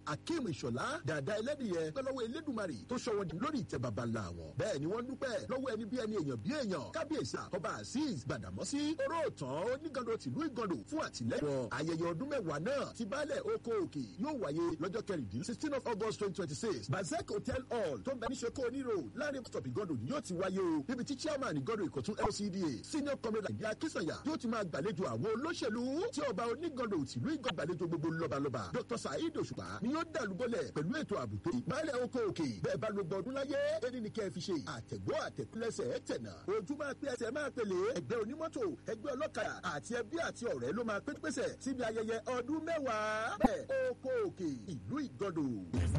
akeem ìṣọ̀lá dàda ẹlẹ́dìyẹ pẹ́lọ́wọ́ elédùnmarè tó ṣọwọ́ di lórí ìtẹ́ baba ńlá wọn. bẹ́ẹ̀ ni wọ́n dúpẹ́ lọ́wọ́ ẹni bí ẹni èèyàn bí èèyàn kábíyèsí àkọ́bà azeez gbàdàmọ́sí oróòtàn onígando tìlú ìgando fún àtìlẹ́yìn wọn. ayẹyẹ ọdún mẹ́wàá náà ti baálẹ̀ oko òkè yóò wáyé lọ́jọ́ kẹrìndínlẹ́ sixteen of august twenty twenty six bazek hotel hall tó ń bẹ ní seko oniro láàrin stop ìgando ni yóò ti wáyé o níbi tí chairman ìgando ìkọ̀tún lcda senior comrade àdìyẹ akínsànyà yóò ti máa gbàlejò àwọn olóṣèlú tí ọba onígando tìlú ìgando gbàlejò gbogbo lọ́balọ́ba dr saheed òṣùpá ni yóò dàlúbọ̀lẹ̀ pẹ̀lú ètò àbùtò ìbálẹ̀ oko òkè bẹ́ẹ̀ bá ló gbọdún láyé ẹni ní kẹ́ ẹ fi ṣe àtẹ̀gbọ́ àtẹ̀kúlẹ̀sẹ̀ tẹ̀nà ojú máa pé ẹsẹ̀ máa pèlè ẹgbẹ́ onímọ́tò ẹgbẹ́ ọlọ́kadà àti ẹbí àti ọ̀rẹ́ ló máa pé pèsè síbi ayẹyẹ ọdún mẹ́wàá bẹ́ẹ̀ oko òkè ìlú ìgọ́dọ̀.